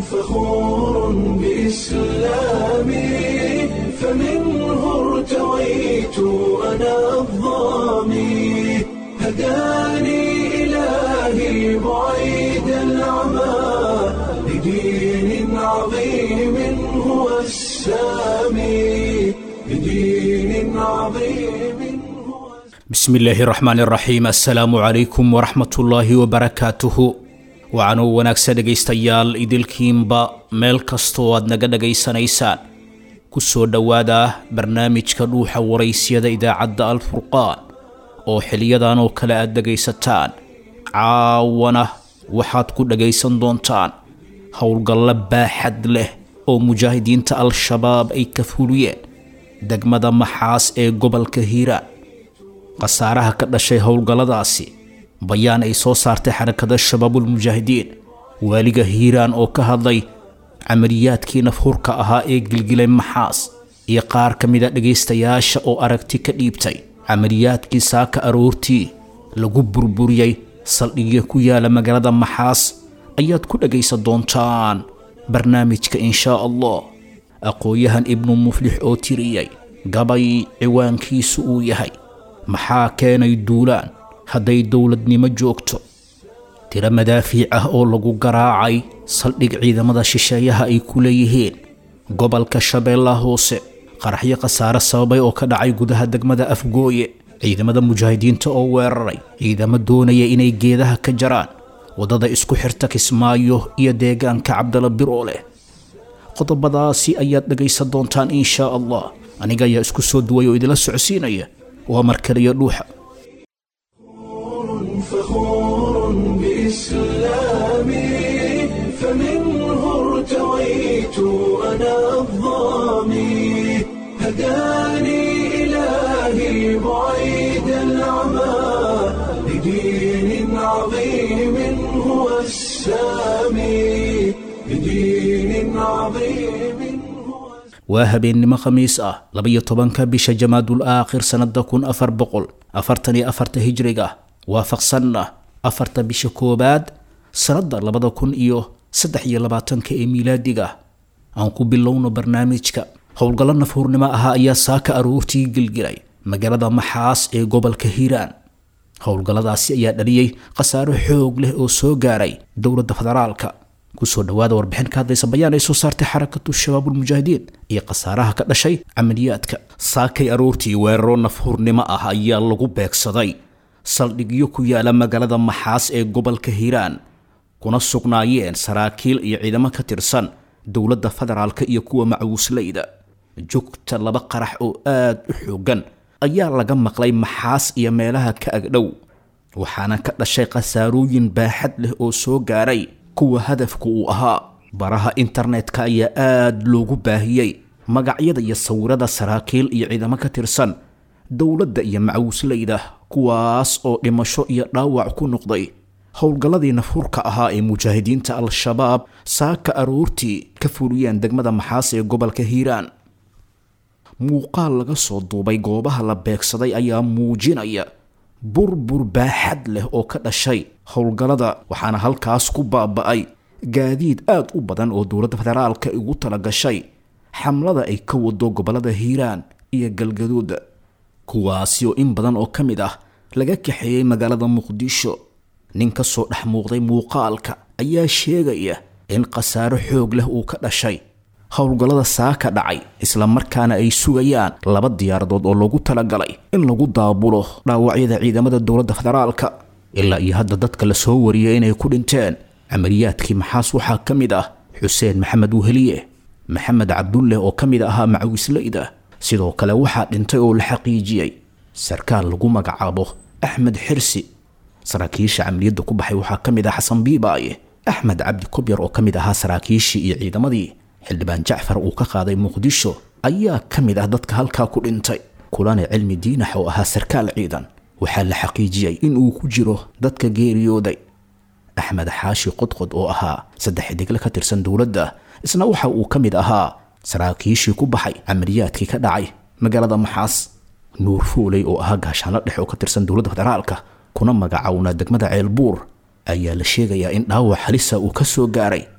فخور بإسلامي فمنه ارتويت أنا الظامي هداني إلهي بعيد العمى لدين عظيم هو السامي لدين عظيم هو bismi illaahi raxmaan iraxiim assalaamu calaykum waraxmatullaahi wabarakaatuhu waxaanuu wanaagsan dhegaystayaal idilkiinba meel kastoo aad naga dhagaysanaysaan ku soo dhowaada barnaamijka dhuuxa waraysyada idaacadda alfurqaan oo xiliyadan oo kale aad dhegaysataan caawana waxaad ku dhagaysan doontaan howlgallo baaxad leh oo mujaahidiinta al-shabaab ay ka fuliyeen degmada maxaas ee gobolka hiiraan khasaaraha ka dhashay howlgalladaasi bayaan ay soo saartay xarakada shabaabulmujaahidiin waaliga hiiraan oo ka hadlay camaliyaadkii nafhurka ahaa ee gilgilay maxaas iyo qaar ka mida dhegaystayaasha oo aragti ka dhiibtay camaliyaadkii saaka aroortii lagu burburiyey saldhigya ku yaala magaalada maxaas ayaad ku dhagaysan doontaan barnaamijka inshaa allah aqoon-yahan ibnu muflix oo tiriyey gabay ciwaankiisu uu yahay maxaa keenay duulaan hadday dowladnimo joogto tiro madaafiic ah oo lagu garaacay saldhig ciidamada shisheeyaha ay ku leeyihiin gobolka shabeellaha hoose qaraxyo khasaare sababay oo ka dhacay gudaha degmada afgooye ciidamada mujaahidiinta oo weeraray ciidamo doonaya inay geedaha ka jaraan waddada isku xirta kismaayo iyo deegaanka cabdala biroo leh qodobadaasi ayaad dhegaysan doontaan inshaa allah aniga ayaa isku soo duway oo idila socodsiinaya waa markaliyo dhuuxa فخور بإسلامي فمنه ارتويت أنا الظامي هداني إلهي بعيد العمى لدين عظيم هو السامي لدين عظيم هو waa habeennimo khamiis ah labayo tobanka bisha jamaadul aakhir sannada kun afar boqol afartan iyo afarta hijriga waafaqsanna afarta bisha koowaad sannada labada kun iyo saddex iyo labaatanka ee miilaadiga aan ku bilowno barnaamijka howlgallo nafhuurnimo ahaa ayaa saaka aroortii gilgilay magaalada maxaas ee gobolka hiiraan howlgalladaasi ayaa dhaliyey khasaaro xoog leh oo soo gaaray dowladda federaalka kusoo dhawaada warbixin ka hadlaysa bayaan ay soo saartay xarakatu shabaabulmujaahidiin iyo khasaaraha ka dhashay camaliyaadka saakay aroortii weeraro nafhurnimo ah ayaa lagu beegsaday saldhigyo ku yaala magaalada maxaas ee gobolka hiiraan kuna sugnaayeen saraakiil iyo ciidamo ka tirsan dowladda federaalka iyo kuwa macuuslayda jugta laba qarax oo aad u xoogan ayaa laga maqlay maxaas iyo meelaha ka agdhow waxaana ka dhashay khasaarooyin baaxad leh oo soo gaaray kuwa hadafku uu ahaa baraha internetka ayaa aad loogu baahiyey magacyada iyo sawirada saraakiil iyo ciidamo ka tirsan dowladda iyo macuuslayda kuwaas oo dhimasho iyo dhaawac ku noqday howlgalladii nafhurka ahaa ee mujaahidiinta al-shabaab saaka aroortii ka fuliyeen degmada maxaas ee gobolka hiiraan muuqaal laga soo duubay goobaha la beegsaday ayaa muujinaya burbur baaxad leh oo ka dhashay howlgallada waxaana halkaas ku baaba'ay gaadiid aad u badan oo dowladda federaalka ugu tala gashay xamlada ay ka wado gobollada hiiraan iyo galgaduuda kuwaasi oo in badan oo ka mid ah laga kaxeeyey magaalada muqdisho nin ka soo dhex muuqday muuqaalka ayaa sheegaya in khasaaro xoog leh uu ka dhashay howlgallada saaka dhacay islamarkaana ay sugayaan laba diyaaradood oo loogu talagalay in lagu daabulo dhaawacyada ciidamada dowladda federaalka ilaa iyo hadda dadka la soo wariyay inay ku dhinteen camaliyaadkii maxaas waxaa ka mid ah xuseen maxamed weheliye maxamed cabdulle oo ka mid ahaa macawislayda sidoo kale waxaa dhintay oo la xaqiijiyey sarkaal lagu magacaabo axmed xirsi saraakiisha camaliyadda ku baxay waxaa ka mid ah xasan biibaaye axmed cabdi kobyar oo ka mid ahaa saraakiishii iyo ciidamadii xildhibaan jacfar uu ka qaaday muqdisho ayaa ka mid ah dadka halkaa ku dhintay kulane cilmi diinax oo ahaa sarkaal ciidan waxaa la xaqiijiyey in uu ku jiro dadka geeriyooday axmed xaashi qodqod oo ahaa saddex xidigle ka tirsan dowladda isna waxa uu ka mid ahaa saraakiishii ku baxay camaliyaadkii ka dhacay magaalada maxaas nuur fuuley oo ahaa gaashaanlo dhex oo ka tirsan dowladda federaalka kuna magacawnaa degmada ceelbuur ayaa la sheegayaa in dhaawac halisa uu ka soo gaaray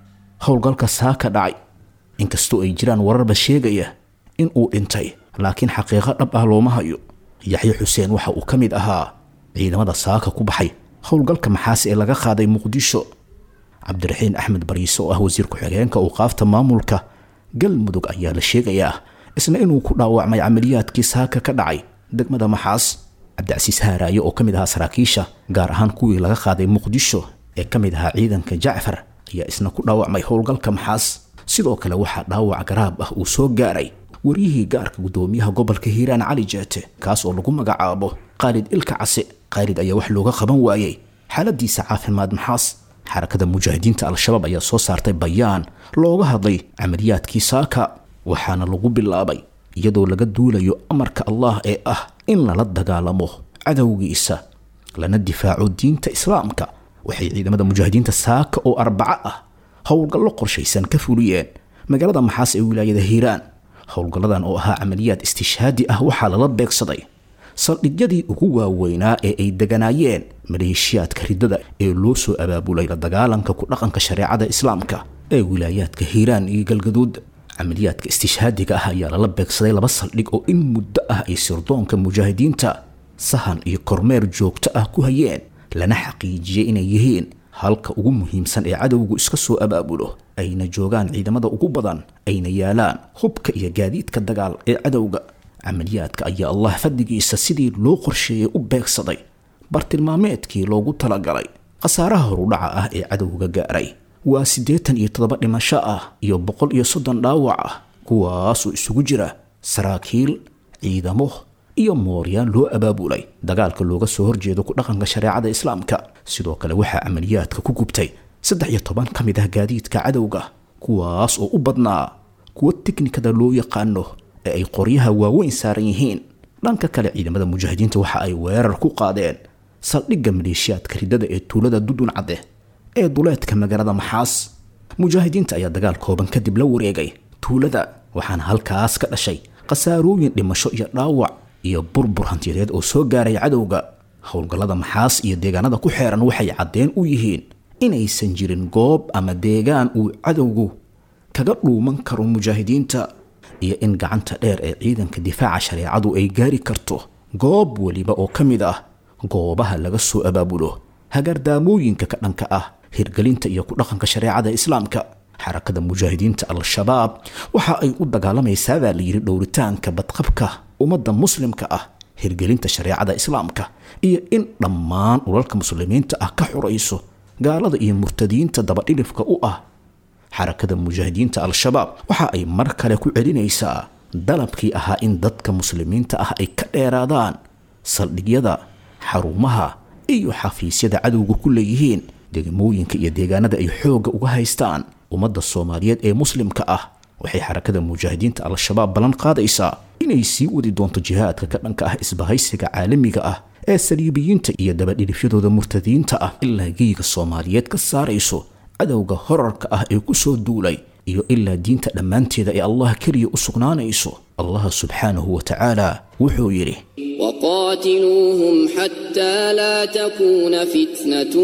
howlgalka saaka dhacay inkastoo ay jiraan wararba sheegaya in uu dhintay laakiin xaqiiqo dhab ah looma hayo yaxye xuseen waxa uu ka mid ahaa ciidamada saaka ku baxay howlgalka maxaasi ee laga qaaday muqdisho cabdiraxiin axmed bariise oo ah wasiir ku-xigeenka uuqaafta maamulka galmudug ayaa la sheegayaa isna inuu ku dhaawacmay camaliyaadkii saaka ka dhacay degmada maxaas cabdicasiis haaraaye oo ka mid ahaa saraakiisha gaar ahaan kuwii laga qaaday muqdisho ee ka mid ahaa ciidanka jacfar ayaa isna ku dhaawacmay howlgalka maxaas sidoo kale waxaa dhaawac garaab ah uu soo gaaray waryihii gaarka guddoomiyaha gobolka hiiraan cali jeete kaas oo lagu magacaabo khaalid ilka case khaalid ayaa wax looga qaban waayey xaaladiisa caafimaad maxaas xarakada mujaahidiinta al-shabaab ayaa soo saartay bayaan looga hadlay camaliyaadkii saaka waxaana lagu bilaabay iyadoo laga duulayo amarka allah ee ah in lala dagaalamo cadowgiisa lana difaaco diinta islaamka waxay ciidamada mujaahidiinta saaka oo arbaco ah howlgallo qorshaysan ka fuliyeen magaalada maxaas ee wilaayada hiiraan howlgalladan oo ahaa camaliyaad istishhaadi ah waxaa lala beegsaday saldhigyadii ugu waaweynaa ee ay deganaayeen maleeshiyaadka riddada ee loo soo abaabulay la dagaalanka ku dhaqanka shareecada islaamka ee wilaayaadka hiiraan iyo galgaduud camaliyaadka istishhaadiga ah ayaa lala beegsaday laba saldhig oo in muddo ah ay sirdoonka mujaahidiinta sahan iyo kormeer joogto ah ku hayeen lana xaqiijiyey inay yihiin halka ugu muhiimsan ee cadowgu iska soo abaabulo ayna joogaan ciidamada ugu badan ayna yaalaan hubka iyo gaadiidka dagaal ee cadowga camaliyaadka ayaa allah fadligiisa sidii loo qorsheeyey u beegsaday bartilmaameedkii loogu talagalay khasaaraha horudhaca ah ee cadowga gaaray waa siddeetan iyo toddoba dhimasho ah iyo boqol iyo soddon dhaawac ah kuwaasoo isugu jira saraakiil ciidamo iyo mooryaan loo abaabulay dagaalka looga soo horjeedo ku dhaqanka shareecada islaamka sidoo kale waxaa camaliyaadka ku gubtay saddex iyo toban ka mid ah gaadiidka cadowga kuwaas oo u badnaa kuwa tiknikada loo yaqaano ee ay qoryaha waaweyn saaran yihiin dhanka kale ciidamada mujaahidiinta waxa ay weerar ku qaadeen saldhigga maleeshiyaadka riddada ee tuulada dudun cadde ee duleedka magaalada maxaas mujaahidiinta ayaa dagaal kooban kadib la wareegay tuulada waxaana halkaas ka dhashay khasaarooyin dhimasho iyo dhaawac iyo burbur hantiyadeed oo soo gaaray cadowga howlgallada maxaas iyo deegaanada ku xeeran waxay caddeen u yihiin inaysan jirin goob ama deegaan uu cadowgu kaga dhuuman karo mujaahidiinta iyo in gacanta dheer ee ciidanka difaaca shareecadu ay gaari karto goob weliba oo ka mid ah goobaha laga soo abaabulo hagardaamooyinka ka dhanka ah hirgelinta iyo ku dhaqanka shareecada islaamka xarakada mujaahidiinta al-shabaab waxa ay u dagaalamaysaa baa layidhi dhowritaanka badqabka ummadda muslimka ah hirgelinta shareecada islaamka iyo in dhammaan dhulalka muslimiinta ah ka xurayso gaalada iyo murtadiinta dabadhilifka u ah xarakada mujaahidiinta al-shabaab waxa ay mar kale ku celinaysaa dalabkii ahaa in dadka muslimiinta ah ay ka dheeraadaan saldhigyada xarumaha iyo xafiisyada cadowga ku leeyihiin degmooyinka iyo deegaanada ay xoogga uga haystaan ummadda soomaaliyeed ee muslimka ah waxay xarakada mujaahidiinta al-shabaab ballan qaadaysaa inay sii wadi doonto jihaadka ka dhanka ah isbahaysiga caalamiga ah ee saliibiyiinta iyo dabadhilifyadooda murtadiinta ah ilaa geyga soomaaliyeed ka saarayso cadowga horarka ah ee ku soo duulay iyo ilaa diinta dhammaanteeda ee allah keliya u sugnaanayso allah subxaanahu wa tacaala wuxuu yidhi وقاتلوهم حتى لا تكون فتنة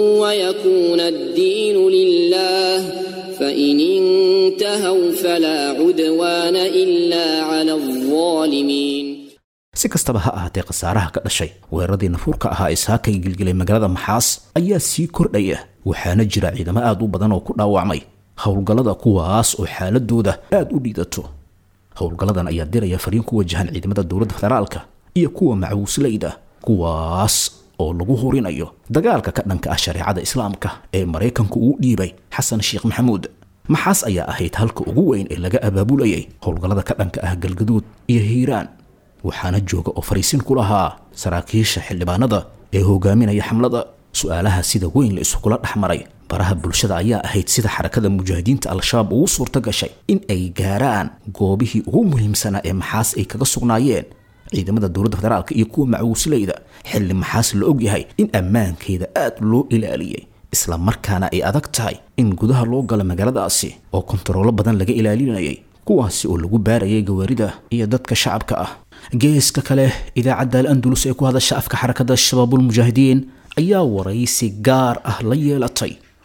ويكون الدين لله فإن انتهوا فلا عدوان إلا على الظالمين si kastaba ha ahaatee khasaaraha ka dhashay weeraradii nafuurka ahaa ee saakay gilgilay magaalada maxaas ayaa sii kordhaya waxaana jira ciidamo aad u badan oo ku dhaawacmay howlgallada kuwaas oo xaaladooda aad u dhiidato howlgalladan ayaa diraya fariin ku wajahan ciidamada dowladda federaalka iyo kuwa macuuslayda kuwaas oo lagu horinayo dagaalka ka dhanka ah shareecada islaamka ee maraykanku uu dhiibay xasan sheekh maxamuud maxaas ayaa ahayd halka ugu weyn ee laga abaabulayay howlgallada ka dhanka ah galgaduud iyo hiiraan waxaana jooga oo fariisin ku lahaa saraakiisha xildhibaanada ee hogaaminaya xamlada su-aalaha sida weyn la isugula dhex maray baraha bulshada ayaa ahayd sida xarakada mujaahidiinta al-shabaab ugu suurto gashay in ay gaaraan goobihii ugu muhiimsanaa ee maxaas ay kaga sugnaayeen ciidamada dowladda federaalka iyo kuwa macuusleyda xilli maxaas la ogyahay in ammaankeeda aad loo ilaaliyey isla markaana ay adag tahay in gudaha loo galo magaaladaasi oo kontaroolo badan laga ilaalinayay kuwaasi oo lagu baarayay gawaarida iyo dadka shacabka ah geeska kale idaacadda al andulus ee ku hadasha afka xarakada shabaabulmujaahidiin ayaa waraysi gaar ah la yeelatay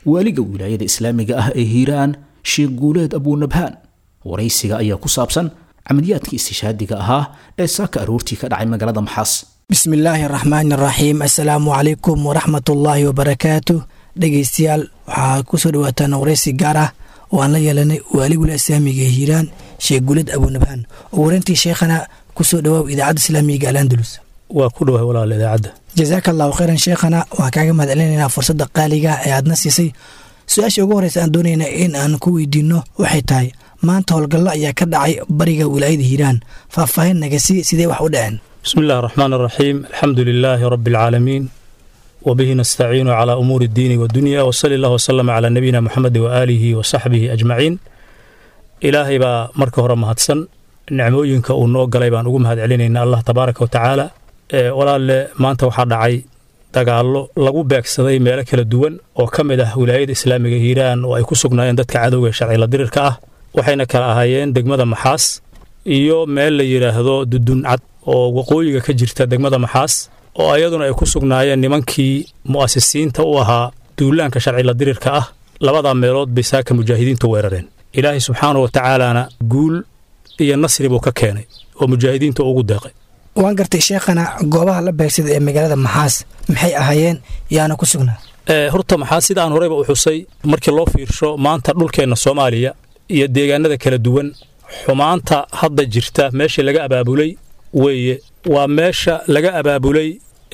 waaliga wilaayada islaamiga ah ee hiiraan sheekh guuleed abuunabhaan waraysiga ayaa ku saabsan camaliyaadkii istishhaadiga ahaa ee saaka aroortii ka dhacay magaalada maxaas bismi illaahi araxmaani araxiim assalaamu calaykum waraxmatullaahi wabarakaatu dhegaystayaal waxaa kusoo dhawaataan waraysi gaar ah oo aan la yeelanay waaligula islaamiga ee hiiraan sheekh guuled abuunabhaan oo warantii sheekhana kusoo dhawaaw idaacadda islaamiga alandalus waa ku dhawahay walaal idaacadda jasaaka allahu khayran sheekhana waxaan kaaga mahad celinaynaa fursadda qaaliga ee aadna siisay su-aasha ugu horreysa aan doonayna in aan ku weydiinno waxay tahay maanta howlgallo ayaa ka dhacay bariga wilaayada hiiraan faahfaahin nagasi sidee wax u dhaceen bismi illahi araxmaan araxiim alxamdu lilaahi rabbi alcaalamiin wabihi nastaciinu calaa umuuri addiini wadunya wasali allah wasalama calaa nabiyina moxamedi waaalihi wa saxbihi ajmaciin ilaahay baa marka hore mahadsan nicmooyinka uu noo galay baan ugu mahad celinayna allah tabaaraka wa tacaala walaalle maanta waxaa dhacay dagaallo lagu beegsaday meelo kala duwan oo ka mid ah wilaayada islaamiga hiiraan oo ay ku sugnaayeen dadka cadowga ee sharcila dirirka ah waxayna kala ahaayeen degmada maxaas iyo meel la yidhaahdo duduncad oo waqooyiga ka jirta degmada maxaas oo ayaduna ay ku sugnaayeen nimankii mu'asisiinta u ahaa duulaanka sharcila dirirka ah labadaa meelood bay saaka mujaahidiintu weerareen ilaahay subxaanahu wa tacaalaana guul iyo nasri buu ka keenay oo mujaahidiinta ugu deeqay waan gartay sheekhana goobaha la beegsada ee magaalada maxaas maxay ahaayeen yaana ku sugnaa horta maxaa sida aan horeyba u xusay markii loo fiirsho maanta dhulkeenna soomaaliya iyo deegaanada kala duwan xumaanta hadda jirta meeshii laga abaabulay weeye waa meesha laga abaabulay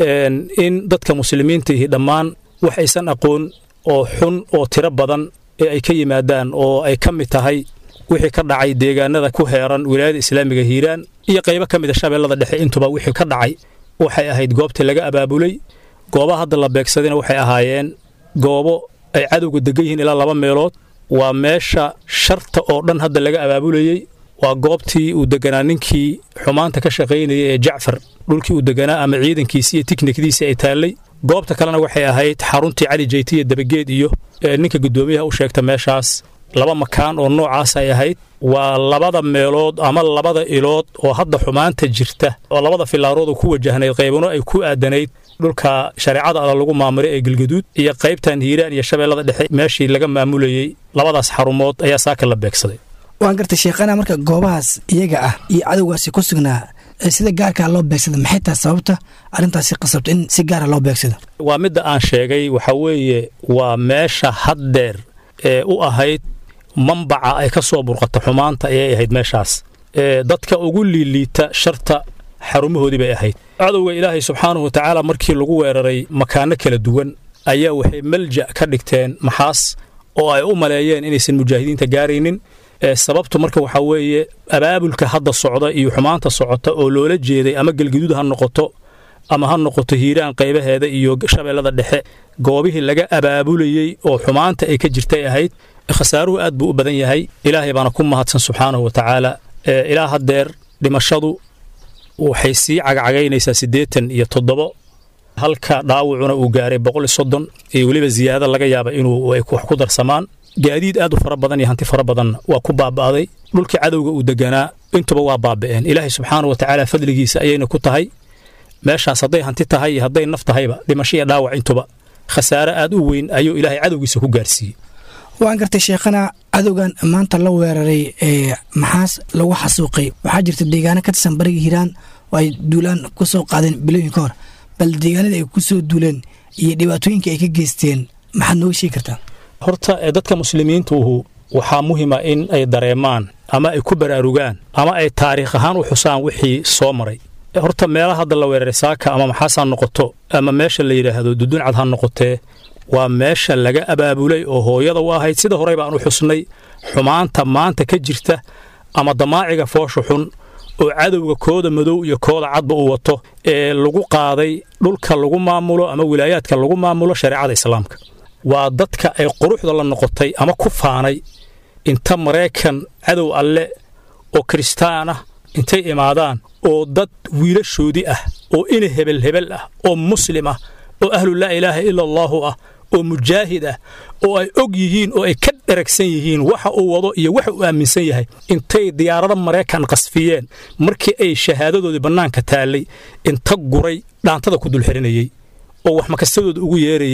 in dadka muslimiinta ihi dhammaan wax aysan aqoon oo xun oo tiro badan ee ay ka yimaadaan oo ay ka mid tahay wixii ka dhacay deegaanada ku heeran wilaayada islaamiga hiiraan iyo qaybo ka mid a shabeellada dhexe intuba wixii ka dhacay waxay ahayd goobtii laga abaabulay goobaha hadda la beegsadayna waxay ahaayeen goobo ay cadowga degan yihiin ilaa laba meelood waa meesha sharta oo dhan hadda laga abaabulayey waa goobtii uu deganaa ninkii xumaanta ka shaqaynayay ee jacfar dhulkii uu deganaa ama ciidankiisii iyo tiknikdiisii ay taallay goobta kalena waxay ahayd xaruntii cali jeytiya dabageed iyo ninka guddoomiyaha u sheegta meeshaas laba makaan oo noocaas ay ahayd waa labada meelood ama labada ilood oo hadda xumaanta jirta oo labada filaarood ku wajahnayd qaybano ay ku aadanayd dhulka shareecada alla lagu maamuray ee galgaduud iyo qaybtan hiiraan iyo shabeellada dhexe meeshii laga maamulayey labadaas xarumood ayaa saaka la beegsaday waan gartay sheekhana marka goobahaas iyaga ah iyo cadowgaasi ku sugnaa sida gaarkaa loo beegsada maxay tahay sababta arrintaasi qasabta in si gaara loo beegsado waa midda aan sheegay waxa weeye waa meesha haddeer ee u ahayd mambaca ay ka soo burqata xumaanta ayay ahayd meeshaas dadka ugu liiliita sharta xarumahoodii bay ahayd cadowga ilaahay subxaanahu wa tacaala markii lagu weeraray makaano kala duwan ayaa waxay malja ka dhigteen maxaas oo ay u maleeyeen inaysan mujaahidiinta gaaraynin sababtu marka waxaa weeye abaabulka hadda socda iyo xumaanta socota oo loola jeeday ama gelgaduud ha noqoto ama ha noqoto hiiraan qaybaheeda iyo shabeellada dhexe goobihii laga abaabulayey oo xumaanta ay ka jirtay ahayd khasaaruhu aad buu u badan yahay ilaahay baana ku mahadsan subxaanahu wa tacaala ilaa haddeer dhimashadu waxay sii cagcagaynaysaa siddeetan iyo toddobo halka dhaawacuna uu gaaray boqol iyo soddon iyo weliba ziyaado laga yaaba inuu wax ku darsamaan gaadiid aad u fara badan iyo hanti fara badanna waa ku baaba'day dhulkii cadowga uu deganaa intuba waa baaba'een ilaahay subxaanahu wa tacaala fadligiisa ayayna ku tahay meeshaas hadday hanti tahay iyo hadday naf tahayba dhimasho iyo dhaawac intuba khasaare aad u weyn ayuu ilaahay cadowgiisa ku gaarsiiyey waan gartay sheekhana cadowgan maanta la weeraray ee maxaas lagu xasuuqay waxaa jirta deegaano ka tirsan bariga hiiraan oo ay duulaan ku soo qaadeen bilooyin ka hor bal deegaanada ay ku soo duuleen iyo dhibaatooyinka ay ka geysteen maxaad nooga sheegi kartaa horta dadka muslimiintuuhu waxaa muhima in ay dareemaan ama ay ku baraarugaan ama ay taariikh ahaan u xusaan wixii soo maray horta meelaha hadda la weeraray saaka ama maxaas ha noqoto ama meesha la yidhaahdo duduncad ha noqotee waa meesha laga abaabulay oo hooyada u ahayd sida horey baan u xusnay xumaanta maanta ka jirta ama damaaciga foosha xun oo cadowga kooda madow iyo kooda cadba uu wato ee lagu qaaday dhulka lagu maamulo ama wilaayaadka lagu maamulo shareecada islaamka waa dadka ay quruxda la noqotay ama ku faanay inta maraykan cadow alle oo kiristaan ah intay imaadaan oo dad wiilashoodii ah oo ina hebel hebel ah oo muslim ah oo ahlu laa ilaaha ila allaahu ah oo mujaahid ah oo ay og yihiin oo ay ka dheragsan yihiin waxa uu wado iyo waxa uu aaminsan yahay intay diyaarado maraykan qasfiyeen markii ay shahaadadoodii bannaanka taallay inta guray dhaantada ku dulxirinayey oo wax makastadooda ugu yeerayey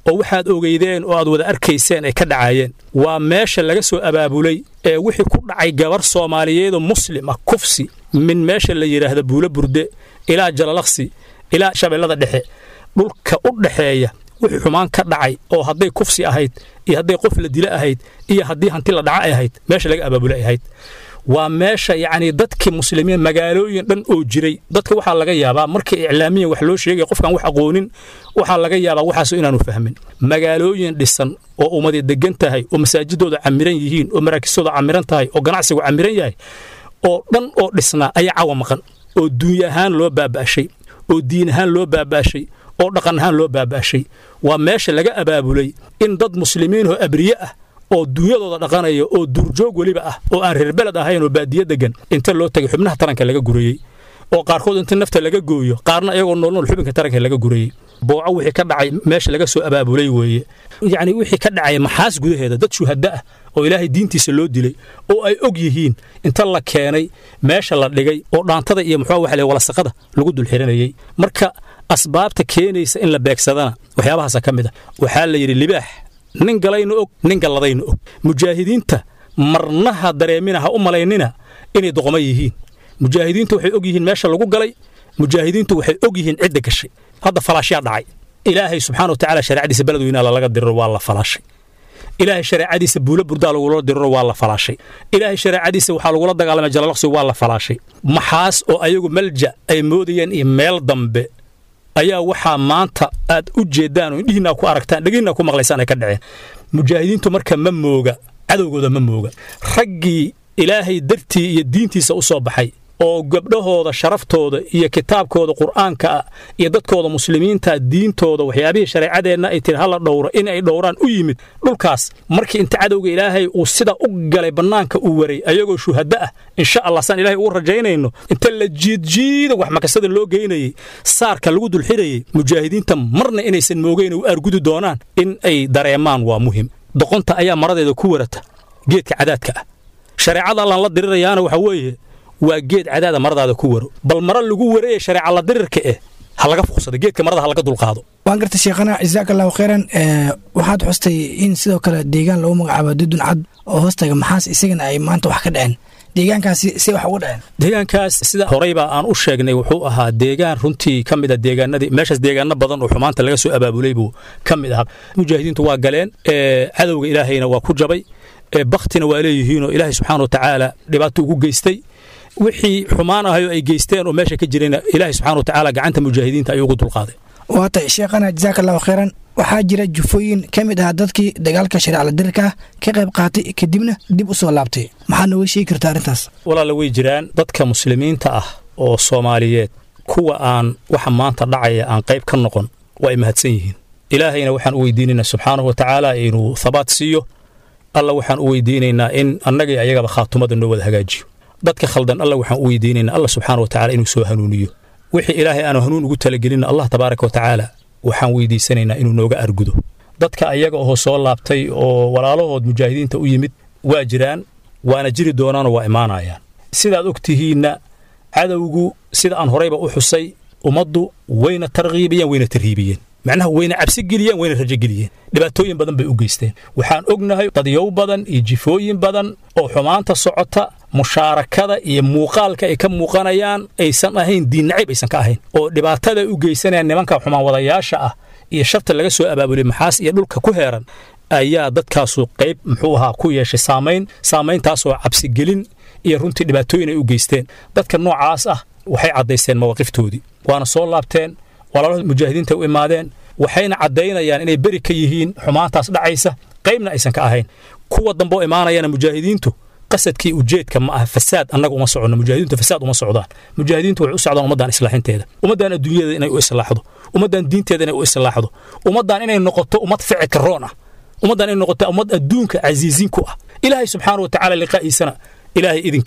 oo waxaad ogeydeen oo aad wada arkayseen ay ka dhacaayeen waa meesha laga soo abaabulay ee wixii ku dhacay gabar soomaaliyeedoo muslim ah kufsi min meesha la yidhaahda buulo burde ilaa jalalaqsi ilaa shabeellada dhexe dhulka u dhaxeeya wixii xumaan ka dhacay oo hadday kufsi ahayd iyo hadday qof la dila ahayd iyo haddii hanti la dhaca ay ahayd meesha laga abaabulay ahayd waa meesha yacni dadkii muslimiin magaalooyin dhan oo jiray dadka waxaa laga yaabaa markii iclaamiyan wax loo sheegaya qofkaan wax aqoonin waxaa laga yaabaa waxaas inaanu fahmin magaalooyin dhisan oo ummadi degan tahay oo masaajidooda camiran yihiin oo maraakistooda camiran tahay oo ganacsigu camiran yahay oo dhan oo dhisnaa ayaa cawa maqan oo duunya ahaan loo baaba'shay oo diin ahaan loo baaba'shay oo dhaqan ahaan loo baaba'shay waa meesha laga abaabulay in dad muslimiin oo abriye ah oo duunyadooda dhaqanaya oo duurjoog weliba ah oo aan reer beled ahayn oo baadiye degan inta loo tagay xubnaha taranka laga gurayey oo qaarkood inta nafta laga gooyo qaarna iyagoo noolnool xubinka taranka laga gurayey booco wixii ka dhacay meesha laga soo abaabulay weeye yacni wixii ka dhacay maxaas gudaheeda dad shuhadda ah oo ilaahay diintiisa loo dilay oo ay og yihiin inta la keenay meesha la dhigay oo dhaantada iyo muxuu waxa la walasaqada lagu dul xiranayey marka asbaabta keenaysa in la beegsadana waxyaabahaasa ka mid ah waxaa la yidhi libaax nin galayna og nin galladayna og mujaahidiinta marnaha dareemina ha u malaynina inay doqoma yihiin mujaahidiintu waxay og yihiin meesha lagu galay mujaahidiintu waxay og yihiin cidda gashay hadda falaashyaa dhacay ilaahay subxaana wa tacaala shareecadiisa beledweynaha lalaga diriro waa la falaashay ilaahay shareecadiisa buulo burdaa lagula diriro waa la falaashay ilaahay shareecadiisa waxaa lagula dagaalamay jalalaqsi waa la falaashay maxaas oo ayagu malja ay moodayeen iyo meel dambe ayaa waxaa maanta aad u jeeddaan oo indhihiinaa ku aragtaan dhegihiinaa ku maqlaysaan ay ka dhaceen mujaahidiintu marka ma mooga cadowgooda ma mooga raggii ilaahay dartii iyo diintiisa u soo baxay oo gabdhahooda sharaftooda iyo kitaabkooda qur'aanka ah iyo dadkooda muslimiinta diintooda waxyaabihii shareecadeenna ay tiri hala dhowro in ay dhowraan u yimid dhulkaas markii inta cadowga ilaahay uu sida u galay bannaanka uu waray ayagoo shuhadda ah insha allah saan ilahay ugu rajaynayno inta la jiidjiida wax makasada loo geynayey saarka lagu dulxirayey mujaahidiinta marna inaysan moogeyn u argudi doonaan in ay dareemaan waa muhim doqonta ayaa maradeeda ku warata geedka cadaadka ah shareecada allaan la dirirayaana waxa weeye waa geed cadaada maradaada ku waro bal mara lagu wareye shareeca la dirirka eh ha laga fuqsado geedka marada ha laga dulqaado waan gartay sheekhana jasaak allahu khayran waxaad xustay in sidoo kale deegaan lagu magacaabo dudun cad oo hoostaga maxaas isagana ay maanta wax ka dhaceen deegaankaasi see wax uga dhaceen deegaankaas sida horeyba aan u sheegnay wuxuu ahaa deegaan runtii ka mid a deegaanadii meeshaas deegaano badan oo xumaanta laga soo abaabulay buu ka mid ahaa mujaahidiintu waa galeen cadowga ilaahayna waa ku jabay baktina waa leeyihiinoo ilaahay subxaana wa tacaala dhibaato ugu geystay wixii xumaan ahayoo ay geysteen oo meesha ka jirayna ilaahay subxana wa tacaala gacanta mujaahidiinta ayuu ugu dulqaaday waa tay sheekhana jasaak allahu khayran waxaa jira jufooyin ka mid ah dadkii dagaalka shareecla dirirka ah ka qayb qaatay kadibna dib u soo laabtay maxaad nooga sheegi kartaa arrintaas walaala way jiraan dadka muslimiinta ah oo soomaaliyeed kuwa aan waxa maanta dhacaya aan qayb ka noqon waa ay mahadsan yihiin ilaahayna waxaan u weydiinaynaa subxaanahu wa tacaala inuu thabaat siiyo alla waxaan u weydiinaynaa in annagii ayagaba khaatumada noo wada hagaajiyo dadka khaldan alla waxaan u weydiinaynaa alla subxaana wa tacala inuu soo hanuuniyo wixii ilaahay aanu hanuun ugu talagelinna allah tabaaraka wa tacaala waxaan weydiisanaynaa inuu nooga argudo dadka ayaga oo soo laabtay oo walaalahood mujaahidiinta u yimid waa jiraan waana jiri doonaanoo waa imaanayaan sidaad og tihiinna cadowgu sida aan horayba u xusay ummaddu wayna tarkiibiyeen wayna tarhiibiyeen macnaha wayna cabsi geliyeen wayna rajo geliyeen dhibaatooyin badan bay u geysteen waxaan ognahay dadyow badan iyo jifooyin badan oo xumaanta socota mushaarakada iyo muuqaalka ay ka muuqanayaan aysan ahayn diin nacayb aysan ka ahayn oo dhibaatada u geysanayaan nimanka xumaan wadayaasha ah iyo sharta laga soo abaabulay maxaas iyo dhulka ku heeran ayaa dadkaasu qayb muxuu ahaa ku yeeshay saamayn saamayntaasoo cabsigelin iyo runtii dhibaatooyin ay u geysteen dadka noocaas ah waxay caddaysteen mawaaqiftoodii waana soo laabteen walaalada mujaahidiinta u imaadeen waxayna caddaynayaan inay beri ka yihiin xumaantaas dhacaysa qaybna aysan ka ahayn kuwa dambe oo imaanayana mujaahidiintu qasadkii ujeedka ma aha fasaad annaga uma soconno mujaahidiintu fasaad uma socdaan mujaahidiintu waxay u socdaan ummaddan islaaxinteeda ummaddan adduunyada inay u islaaxdo ummaddan diinteeda inay u islaaxdo ummaddan inay noqoto ummad ficilka roon ah ummaddan inay noqoto ummad adduunka casiisiin ku ah ilaahay subxaana wa tacaala liqaa'iisana ilaahay idinkii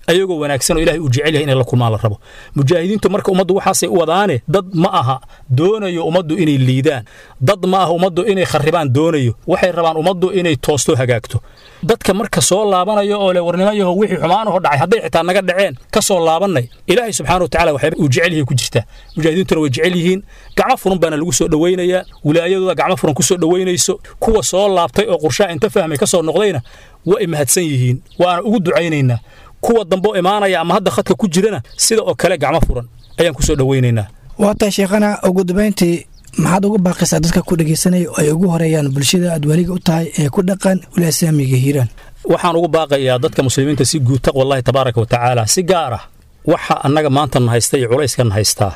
ayagoo wanaagsan oo ilahay uu jecel yahay inay la kulmaan la rabo mujaahidiintu marka ummaddu waxaasay u wadaane dad ma aha doonayo ummaddu inay liidaan dad ma aha ummaddu inay kharribaan doonayo waxay rabaan ummaddu inay toosto hagaagto dadka marka soo laabanayo oo le warnimayaho wixii xumaanaho dhacay hadday xitaa naga dhaceen ka soo laabannay ilaahay subxaana wa tacala waxay uu jecel yahay ku jirtaa mujaahidiintuna way jecel yihiin gacmo furan baana lagu soo dhowaynayaa wilaayadooda gacmo furan ku soo dhowaynayso kuwa soo laabtay oo qurshaha inta fahmay ka soo noqdayna waa ay mahadsan yihiin waana ugu ducaynaynaa kuwa dambe oo imaanaya ama hadda khadka ku jirana sida oo kale gacmo furan ayaan ku soo dhowaynaynaa waataa sheekhana ugu dambayntii maxaad uga baaqaysaa dadka ku dhegaysanaya oo ay ugu horeeyaan bulshada aad weliga u tahay ee ku dhaqan wilaasaamiga hiiraan waxaan ugu baaqayaa dadka muslimiinta si guud taqwallahi tabaaraka wa tacaala si gaar ah waxa annaga maanta na haysta iyo culayskan haystaa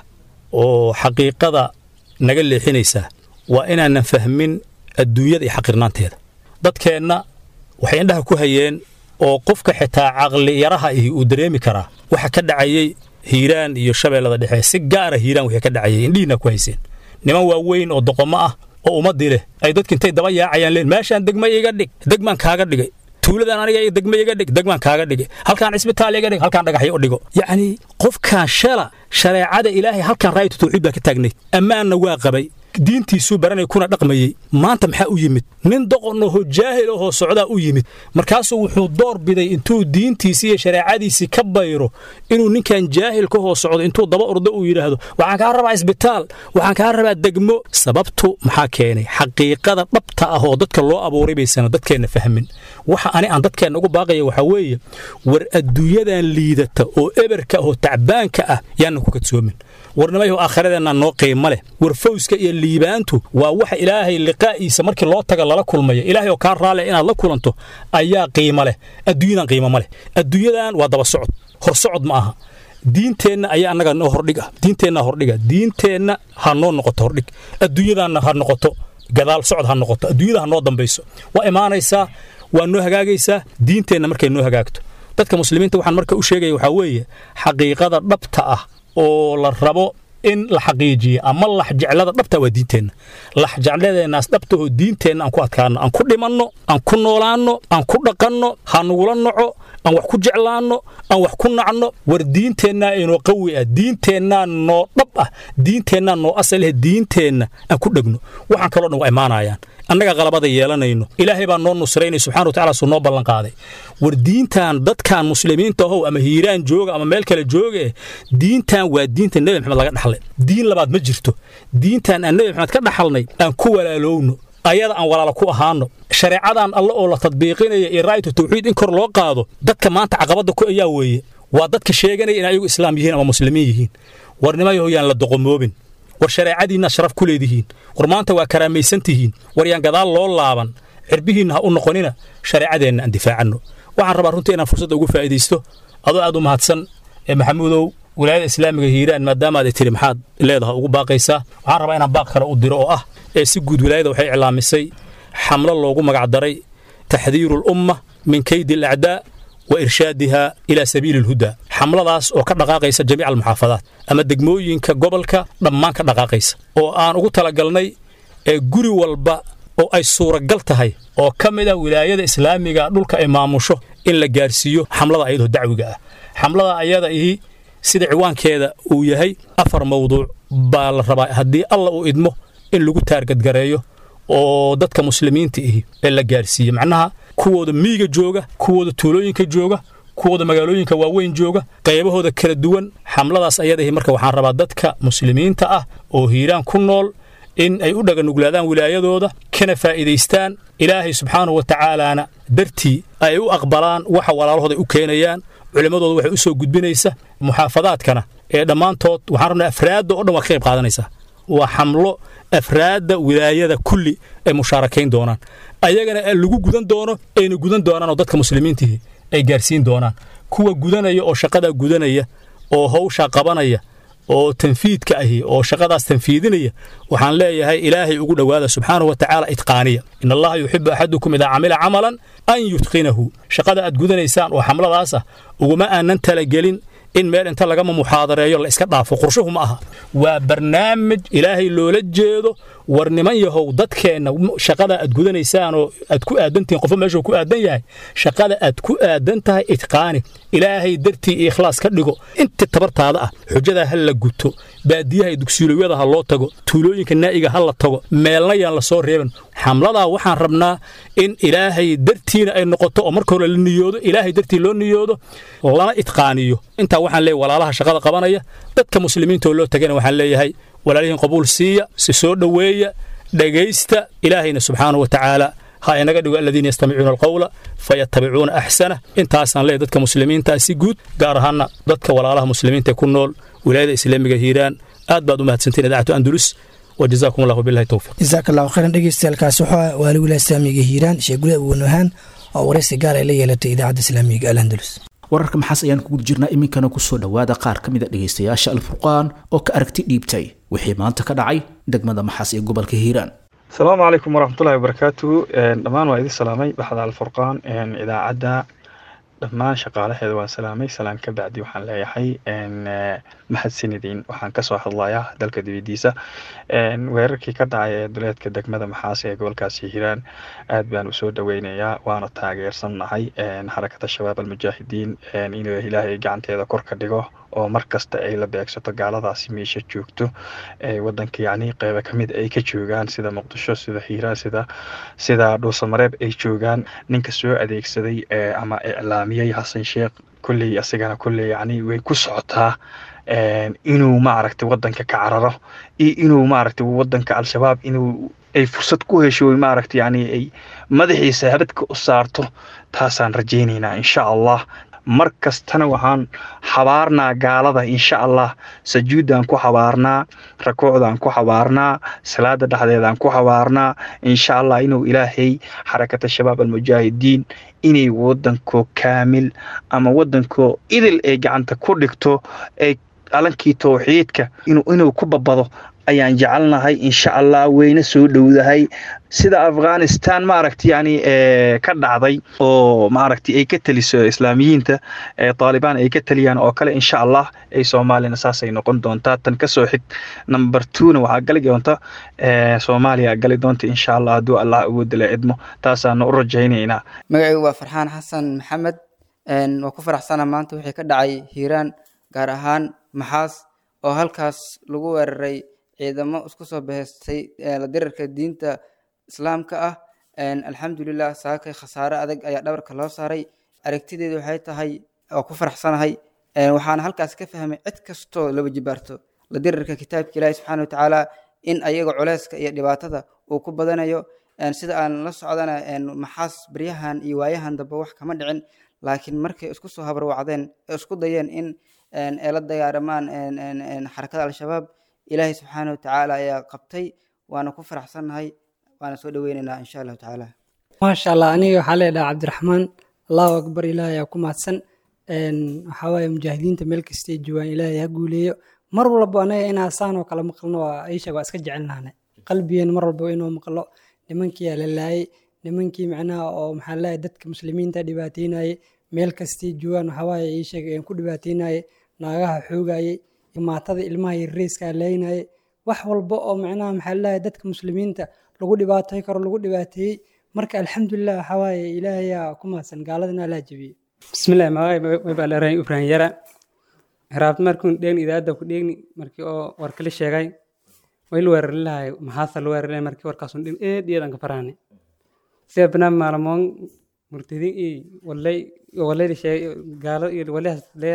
oo xaqiiqada naga leexinaysaa waa inaanan fahmin adduunyada iyo xaqirnaanteeda dadkeenna waxay indhaha ku hayeen oo qofka xitaa caqli yaraha ihi uu dareemi karaa waxa ka dhacayey hiiraan iyo shabeellada dhexe si gaara hiiraan wixii ka dhacayay indhihiina ku hayseen niman waaweyn oo doqomo ah oo ummaddii leh ay dadka intay daba yaacayaan leen meeshaan degma iga dhig degmaan kaaga dhigay tuuladan aniga degma iga dhig degmaan kaaga dhigay halkaan cisbitaal iga dhig halkaan dhagaxyo u dhigo yacnii qofkaan shala shareecada ilaahay halkaan raayatu tawxiid baa ka taagnayd ammaanna waa qabay diintiisuu baranay kuna dhaqmayey maanta maxaa u yimid nin doqon ohoo jaahil ohoo socdaa u yimid markaasuu wuxuu door biday intuu diintiisii iyo shareecadiisii ka bayro inuu ninkan jaahil ka hoo socdo intuu daba ordo uu yidhaahdo waxaan kaa rabaa isbitaal waxaan kaa rabaa degmo sababtu maxaa keenay xaqiiqada dhabta ah oo dadka loo abuuray baysana dadkeenna fahmin waxa ani aan dadkeenna ugu baaqaya waxaa weeye war adduunyadan liidata oo eberka oo tacbaanka ah yaana ku kadsoomin warnimayahu aakhiradeenna noo qiimo leh war fawska iyo liibaantu waa waxa ilaahay liqaa'iisa markii loo taga lala kulmaya ilaahay oo kaa raale inaad la kulanto ayaa qiimo leh adduunyadan qiimo ma leh adduunyadan waa daba socod hor socod ma aha diinteenna ayaa annaga noo hordhiga diinteenna hordhiga diinteenna ha noo noqoto hordhig adduunyadanna ha noqoto gadaal socod ha noqoto adduunyada ha noo dambayso waa imaanaysaa waa noo hagaagaysaa diinteenna markay noo hagaagto dadka muslimiinta waxaan marka u sheegaya waxaa weeye xaqiiqada dhabta ah oo la rabo in la xaqiijiyo ama laxjeclada dhabta waa diinteenna laxjecladeennaas dhabtahoo diinteenna aan ku adkaanno aan ku dhimanno aan ku noolaanno aan ku dhaqanno ha nugula noco aan wax ku jeclaanno aan wax ku nacno war diinteennaa inoo qawi ah diinteennaa noo dhab ah diinteennaa noo asal ah diinteenna aan ku dhegno waxaan kaloo dhan waa imaanayaan annaga qalabada yeelanayno ilaahay baa noo nusraynay subxana wa tacala suu noo ballanqaaday war diintan dadkan muslimiinta ahow ama hiiraan jooga ama meel kale jooga diintan waa diinta nebi maxamed laga dhaxlay diin labaad ma jirto diintan aan nebi maxamed ka dhaxalnay aan ku walaalowno ayada aan walaala ku ahaano shareecadan alle oo la tadbiiqinaya iyo raayatu tawxiid in kor loo qaado dadka maanta caqabadda ku ayaa weeye waa dadka sheeganaya in ayagu islaam yihiin ama muslimiin yihiin warnimayaho yaan la doqomoobin war shareecadiinna sharaf ku leedihiin war maanta waa karaamaysan tihiin war yaan gadaal loo laaban cirbihiinna ha u noqonina shareecadeenna aan difaacanno waxaan rabaa runtii inaan fursadda ugu faa'iidaysto adoo aad u mahadsan ee maxamuudow wilaayada islaamiga hiiraan maadaamaad ay tiri maxaad leedaha ugu baaqaysaa waxaan rabaa inaan baaq kale u diro oo ah ee si guud wilaayada waxay iclaamisay xamlo loogu magacdaray taxdiiru alumma min kaydi alacdaa wa irshaadiha ilaa sabiili alhudaa xamladaas oo ka dhaqaaqaysa jamiica almuxaafadaat ama degmooyinka gobolka dhammaan ka dhaqaaqaysa oo aan ugu talagalnay ee guri walba oo ay suuragal tahay oo ka mid ah wilaayada islaamiga dhulka ay maamusho in la gaarsiiyo xamlada ayadoo dacwiga ah xamlada ayada ihi sida ciwaankeeda uu yahay afar mawduuc baa la rabaa haddii alla uu idmo in lagu taargadgareeyo oo dadka muslimiinta ihi ee la gaarsiiye macnaha kuwooda miyiga jooga kuwooda tuulooyinka jooga kuwooda magaalooyinka waaweyn jooga qaybahooda kala duwan xamladaas ayadahi marka waxaan rabaa dadka muslimiinta ah oo hiiraan ku nool in ay u dhaganuglaadaan wilaayadooda kana faa'iidaystaan ilaahay subxaanahu wa tacaalaana dartii ay u aqbalaan waxa walaalahooda u keenayaan culimmadooda waxay u soo gudbinaysa muxaafadaadkana ee dhammaantood waxaan rabnaa afraadda oo dhan waa ka qayb qaadanaysaa waa xamlo afraadda wilaayada kulli ay mushaarakayn doonaan ayagana lagu gudan doono ayna gudan doonaan oo dadka muslimiintihi ay gaarsiin doonaan kuwa gudanaya oo shaqadaa gudanaya oo hawshaa qabanaya oo tanfiidka ahi oo shaqadaas tanfiidinaya waxaan leeyahay ilaahay ugu dhowaada subxaanahu wa tacaala itqaaniya in allaha yuxibu axadukum idaa camila camalan an yutqinahu shaqada aad gudanaysaan oo xamladaas ah uguma aanan talagelin in meel inta lagama muxaadareeyo la iska dhaafo qorshuhu ma aha waa barnaamij ilaahay loola jeedo war niman yahow dadkeenna shaqada aad gudanaysaan oo aad ku aadantihiin qofo meeshuu ku aadan yahay shaqada aad ku aadan tahay itqaani ilaahay dartii iyo ikhlaas ka dhigo inta tabartaada ah xujadaa ha la guto baadiyaha iyo dugsiilowyada ha loo tago tuulooyinka naa'iga ha la tago meelna yaan la soo reeban xamladaa waxaan rabnaa in ilaahay dartiina ay noqoto oo marka hore la niyoodo ilaahay dartii loo niyoodo lana itqaaniyo intaa waxaan leeyahay walaalaha shaqada qabanaya dadka muslimiinta oo loo tagana waxaan leeyahay walaalihiin qabuul siiya si soo dhoweeya dhegaysta ilaahayna subxaanahu wa tacaala ha inaga dhigo aladiina yastamicuuna alqowla fayattabicuuna axsana intaasaan leeyahay dadka muslimiinta si guud gaar ahaana dadka walaalaha muslimiinta ee ku nool wilaayada islaamiga hiiraan aad baad u mahadsantiin idaacatu andulus وجزاكم الله بالله التوفيق jasaak allahu khayran dhegeystayaaalkaasi waxaa waali wilaaya islaamiga hiiraan sheegulada uwanahaan oo waraysi gaar ay la yeelatay idaacadda islaamiga alandalus wararka maxaas ayaan kuguda jirnaa iminkana kusoo dhowaada qaar ka mid a dhegaystayaasha alfurqaan oo ka aragti dhiibtay wixii maanta ka dhacay degmada maxaas ee gobolka hiiraan asalaamu calaykum waraxmatullahi wabarakaatuhu dhammaan waa idin salaamay baxda alfurqaan idaacadda dhammaan shaqaalaheeda waan salaamay salaan ka bacdi waxaan leeyahay mahadsanidin waxaan kasoo hadlayaa dalka dibadiisa weerarkii ka dhacay ee duleedka degmada maxaas ee gobolkaasi hiiraan aad baan usoo dhaweynayaa waana taageersannahay xarakada shabaab almujaahidiin inuu ilaahay gacanteeda kor ka dhigo oo mar kasta ay la beegsato gaaladaasi meesha joogto wadanka yacni qeyba ka mid ay ka joogaan sida muqdisho sida hiiraan sida sida dhuusamareeb ay joogaan ninka soo adeegsaday ama iclaamiyey xasan sheekh kolley asigana kolley yacni way ku socotaa inuu maaragtay wadanka ka cararo iyo inuu maaragtay wadanka al-shabaab inuu ay fursad ku hesho maaragtay yacni ay madaxiisa habadka u saarto taasaan rajaynaynaa insha allah mar kastana waxaan xabaarnaa gaalada insha allah sajuuddaan ku xabaarnaa rakuucdaan ku xabaarnaa salaada dhexdeedaan ku xabaarnaa insha allah inuu ilaahay xarakata shabaab almujaahidiin inay wadankoo kaamil ama wadankoo idil ay gacanta ku dhigto ay calankii towxiidka inuu ku babado ayaan jecelnahay insha allah weyna soo dhowdahay sida afghanistan maaragta yani ka dhacday oo maaragta ay ka teliso islaamiyiinta taalibaan ay ka teliyaan oo kale insha allah ay soomaaliyana saasay noqon doontaa tan kasoo xig number twona waxaa gali doonta soomaaliya gali doonta insha allah hadduu allah awoodda la idmo taasaana u rajaynaynaa magacaygu waa farxaan xasan maxamed waa ku faraxsana maanta wixii ka dhacay hiiraan gaar ahaan maxaas oo halkaas lagu weeraray ciidamo isku soo bahaystay la dirarka diinta islaamka ah alxamdulilah saakay khasaare adag ayaa dhabarka loo saaray aragtideedu waxay tahay oo ku faraxsanahay waxaana halkaas ka fahmay cid kastoo laba jibaarto la dirarka kitaabka ilaahi subxaana watacaala in ayaga culeyska iyo dhibaatada uu ku badanayo sida aan la socdana maxaas baryahan iyo waayahan dambe wax kama dhicin laakiin markay isku soo habarwacdeen ee isku dayeen in ay la dagaaramaan xarakada al-shabaab ilaahay subxaana watacaala ayaa qabtay waana ku faraxsannahay waana soo dhoweynaynaa insha allahu tacaala maasha allah aniga waxaa leedhaha cabdiraxmaan allahu akbar ilaahay aa ku mahadsan waxaa waaye mujaahidiinta meel kastay joogaan ilaahay ha guuleeyo mar walba anaga inaa saan oo kale maqalno waa aisha waa iska jecelnaane qalbigeen mar walba inuu maqlo nimankii aa la laayay nimankii macnaha oo maxaa leeyahay dadka muslimiinta dhibaateynayay meel kastay joogaan waxaa waaye iisheeg ku dhibaateynayay naagaha xoogayay maatada ilmaha yarreyskaa leynayay wax walba oo macnaha maxaa leeyahay dadka muslimiinta lagu dhibaatay karo lagu dhibaateeyey marka alxamdulilah waxaa waaye ilaahayaa ku mahadsan gaaladana laa jebiyey bismillahi magacay waybaalaarayn ibrahim yara hiraabta markuun dheegni idaadda ku dheegni markii oo warkali sheegay wayla weerari lahay maxaasa la weerari lahay markii warkaasun dhin eed iyadan ka faraane sida banaan maalamoon murtadin iyo walay walayda sheegay gaalo iyo walihaas leya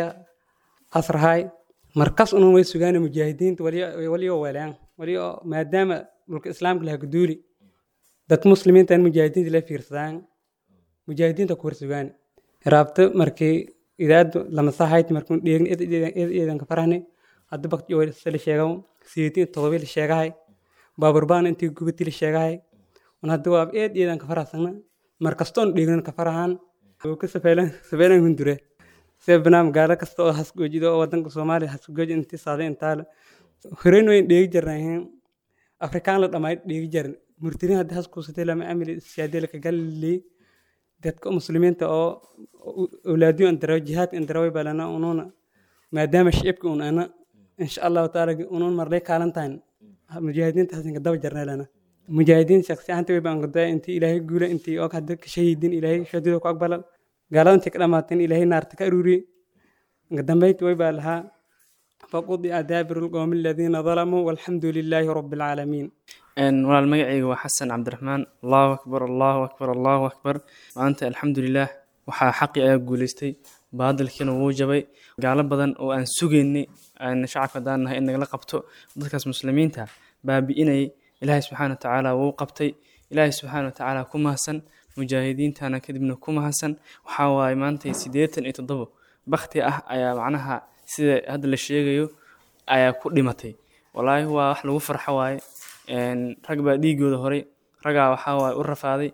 asrahay markas unun way sugaana mujaahidiinta wali oo weelayaan wali oo maadaama dhulka islaamka laha guduuli dadka muslimiinta in mujaahidiinta la fiirsadaan mujaahidiinta ku horsugaan raabta markii idaadu lamasahayti markuun dheegni eedanka farahni hadda bakti sala sheegaw sideetin todobi la sheegahay baaburbaan intii gubati la sheegahay un hadda waa eed eedanka farahsana markastoon dheegnan ka farahan ka safeelan hundure sida banaam gaalo kasta oo hasgoojido oo wadanka soomaaliya hasgooji intii saaday intaale horeyn wayn dheegi jarnayn afrikaan la dhammaay dheegi jaran murtirin hadda haskuusatay lama amili siyaadee laka galilii dadka muslimiinta oo awlaadiyo andaraw jihaad andaraway balana unuuna maadaama shicibka un ana insha allahu taala unuun marlay kaalantahan mujaahidiinta hasanka daba jarneelana mujaahidiin shaksi ahaanta way baan qodaya intii ilaahay guula intii oo hadda ka shahiidin ilaahay shadida ku aqbalan gaalada intii ka dhamaateen ilaahay naarta ka aruuriyey inka dambeyntii way baa lahaa faqudica daabiru lqowmi aladiina dalamuu walxamdu lilaahi rabi alcaalamiin walaal magacayga waa xasan cabdiraxmaan allahu akbar allahu akbar allahu akbar maanta alxamdulilaah waxaa xaqii ayaa guuleystay baadilkiina wuu jabay gaalo badan oo aan sugaynay aan shacabka haddaan nahay in nagala qabto dadkaas muslimiinta baabi'inayay ilaahay subxaana watacaala wuu qabtay ilaahay subxaana watacaala ku mahadsan mujaahidiintana kadibna ku mahadsan waxaa waaye maanta siddeetan iyo toddobo bakti ah ayaa macnaha sida hadda la sheegayo ayaa ku dhimatay wallaahi waa wax lagu farxo waaye rag baa dhiigooda horay ragaa waxaa waaye u rafaaday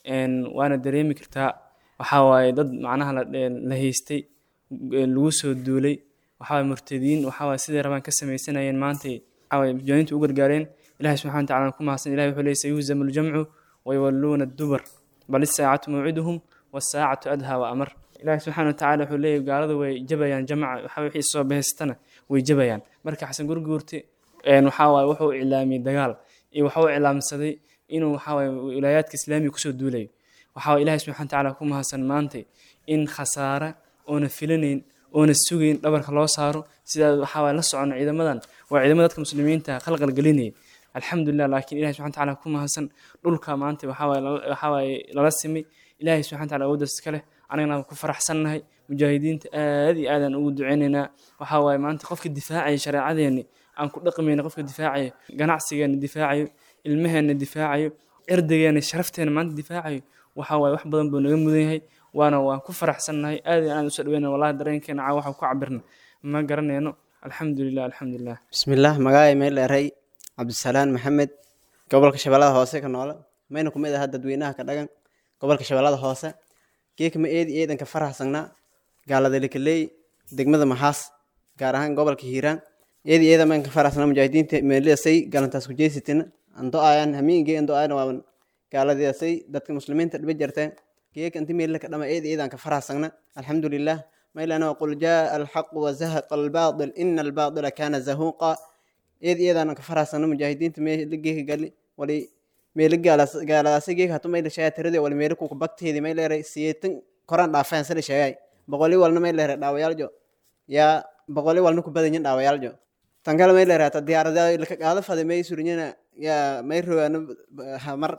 waana dareemi kartaa waxaa waaye dad macnaha la haystay lagu soo duulay waxaa murtadiin waxaa waaye siday rabaan ka sameysanayeen maantay waxaa waaye mujaahidiintu u gargaareen ilahi subxana wataala ku mahadsan ilahi wuxuu leeyay sayuhzamu ljamcu wayuwalluuna addubar bal isaacatu mawciduhum wasaacatu adhaa wa amar ilahi subxana watacaala wuxuu leeyahy gaalada way jabayaan jamca waxa wixii soo bahaystana way jabayaan marka xasan gurguurte waxaa waaye wuxuu iclaamiyey dagaal iyo waxuu iclaamsaday inuu waxaa waaye wilaayaadka islaamiga kusoo duulayo waxaa ilahi subxana watacaala ku mahadsan maantay in khasaare oona filanayn oona sugayn dhabarka loo saaro sidaa waxaa waaye la socono ciidamadan waa ciidamada dadka muslimiinta khalqalgelinaya alxamdulilah laakiin ilahi subxana watacaala ku mahadsan dhulka maanta waxaa waaye lala simay ilahi subxana wataala awooddaas iska leh anagana ku faraxsannahay mujaahidiinta aad iyo aadaan ugu duceynaynaa waxaa waaye maanta qofka difaacaya shareecadeeni aan ku dhaqmayna qofka difaacayo ganacsigeena difaacayo ilmaheena difaacayo erdageena sharafteena maanta difaacayo waxaa waaye wax badan buu naga mudan yahay waana waan ku faraxsannahay aad iyo aad usoo dhaweyna wallahi dareenkeena caa waxaan ku cabirna ma garanayno alxamdulilah alxamdulilah bismillaah magacay meel dheeray cabdisalaan maxamed gobolka shabeellada hoose ka noole mayna kumid aha dadweynaha ka dhagan gobolka shabeellada hoose geekama eedi eedanka faraxsangnaa gaalada lekaleey degmada maxaas gaar ahaan gobolka hiiraan eedi eeda mayn ka faraxsanaa mujaahidiinta meelidasay galantaas ku jeesitina ando ayan hamiingee ando ayan waaban gaaladasay dadka muslimiinta dhiba jarteen geeka inti meelila ka dhama eedi eedan ka faraxsangna alxamdulilah maylana qul jaa alxaqu wazahaqa albaatil ina albaatila kaana zahuuqa eed iyadaan ka faraxsano mujaahidiinta meela geeka gali wali meela gaaladaasi geeka hatu mayla sheegay tirade wali meela kuka bagteedi may leeray siyeetan koran dhaafeen sida sheegay boqoli walna may leeray dhaawayaaljo yaa boqoli walna ku badanyin dhaawayaaljo tan kale may leeray hata diyaarada laka qaada fade may surinyana yaa may rogaano hamar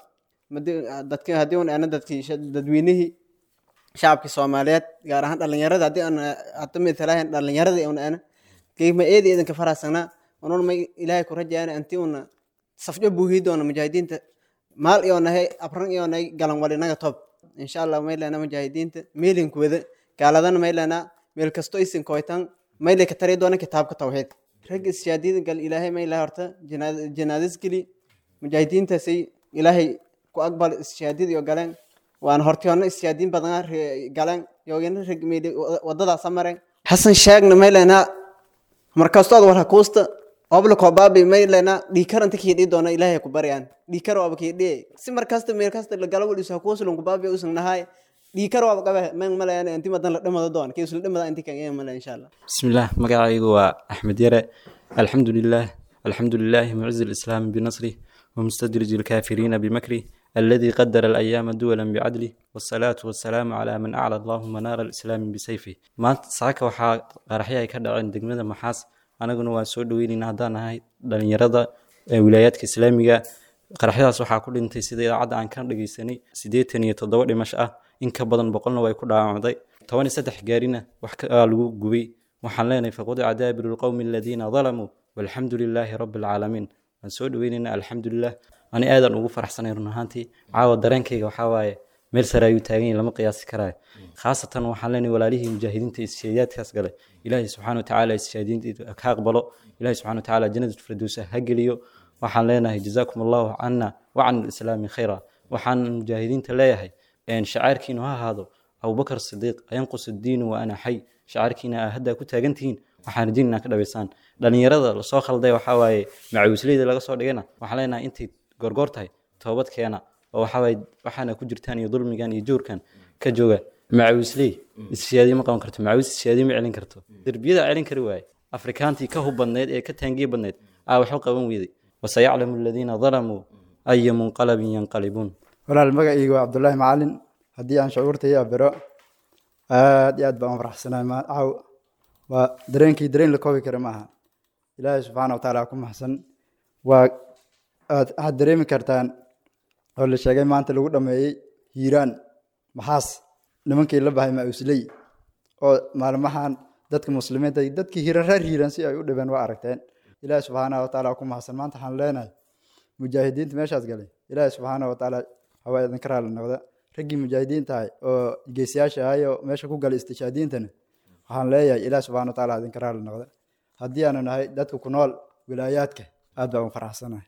dadki haddii un ana dadki dadweynihii shacabki soomaaliyeed gaar ahaan dhalinyarada haddii aan hata mitalahayn dhalinyaradii un ana geekma eedi eedanka faraxsanaa unun may ilaahay ku rajaana anti una safjo buuhii doona mujaahidiinta maal iyo nahay abran iyo nahay galan wali naga tob insha allah may lena mujaahidiinta meelinku wada gaaladana may lena meel kasto isin koytan may le ka tari doona kitaabka tawxiid rag ishaadida gal ilaahay may laha horta janaadis geli mujaahidiintaasay ilaahay ku aqbal ishaadid iyo galeen waana hortiyoona ishaadiin badana galeen yogina rag meeli wadadaasa mareen xasan sheegna may lenaa markastood war hakuusta obla kobaabi may lena dhiikar inta kii dhii doona ilaahay ku baryaan dhiikar waaba kii dhii si markasta meel kasta la galo walisu hakuusulun kubaabi usan nahay dhiikar waaba qabe man malayana inti madan la dhimado doon kii usla dhimada inti kan iya malay insha allah bismillaah magacaygu waa axmed yare alxamdu lilah alxamdu lilahi mucizi lislaami binasrih ومستدرج الكافرين بمكره الذي قدر الأيام دولا بعدله والصلاة والسلام على من أعلى اللهم نار الإسلام بسيفه ما ساكا وحا قرحيا كدا عند دقمدا محاس anaguna waan soo dhaweynayna haddaan ahay dhalinyarada wilaayaadka islaamiga qaraxyadaas waxaa ku dhintay sida idaacadda aan ka dhageysanay siddeetan iyo toddoba dhimasho ah in ka badan boqolna way ku dhaawacday toban iyo saddex gaarina wax kaa lagu gubay waxaan leenahay faqudica daabiru lqowmi aladiina dalamuu walxamdu lilaahi rabbi alcaalamiin waan soo dhaweynaynaa alxamdulilah ani aadaan ugu faraxsanay run ahaantii caawa dareenkayga waxaa waaye meel sare ayuu taagan yahay lama qiyaasi karaayo khaasatan waxaan leenahay walaalihii mujaahidiinta ishaadiyaadkaas galay ilaahay subxaana watacaala ishaadiinta ka aqbalo ilaahay subxana watacaala jannada firdowsa ha geliyo waxaan leenahay jazaakum allahu cana wacan alislaami khayra waxaan mujaahidiinta leeyahay shacaarkiinu ha ahaado abubakar sidiiq ayanqus diinu wa ana xay shacaarkiina aa haddaa ku taagantihiin waxaan rajin ka dhabaysaan dhalinyarada lasoo khalday waxaa waaye macawisleyda laga soo dhigana waxaan leenahay intay gorgoor tahay toobad keena oo waxawaaye waxaana ku jirtaan iyo dulmigan iyo joorkan ka jooga macawisley ishaadiye ma qaban karto macawis ishaadiye ma celin karto derbiyada celin kari waaye afrikaantii ka hub badneyd ee ka taangiye badneyd aa waxba qaban weyday وسيعلم الذين ظلموا أي منقلب ينقلبون walaal magacayga waa cabdulaahi macalin haddii aan shucuurtaya bero aad iyo aad baan u faraxsanahay ma caaw waa dareenkii dareen la koobi kara maaha ilaahay subxaana watacaala ku maxsan waa aad waxaad dareemi kartaan oo la sheegay maanta lagu dhameeyey hiiraan maxaas nimankii la bahay mausley oo maalmahan dadka muslimiinta iyo dadkii hiiran reer hiiran si ay u dhibeen waa aragteen ilaahay subxaana watacaala ku maxsan maanta waxaan leenahay mujaahidiinta meeshaas galay ilaahay subxaana watacaala hawaa idinka raali noqda raggii mujaahidiinta ahay oo geesiyaasha ahay oo meesha ku galay istishaadiintana waxaan leeyahay ilaah subxana watacaala idinka raali noqda haddii aanu nahay dadka ku nool wilaayaadka aad baan u faraxsanahay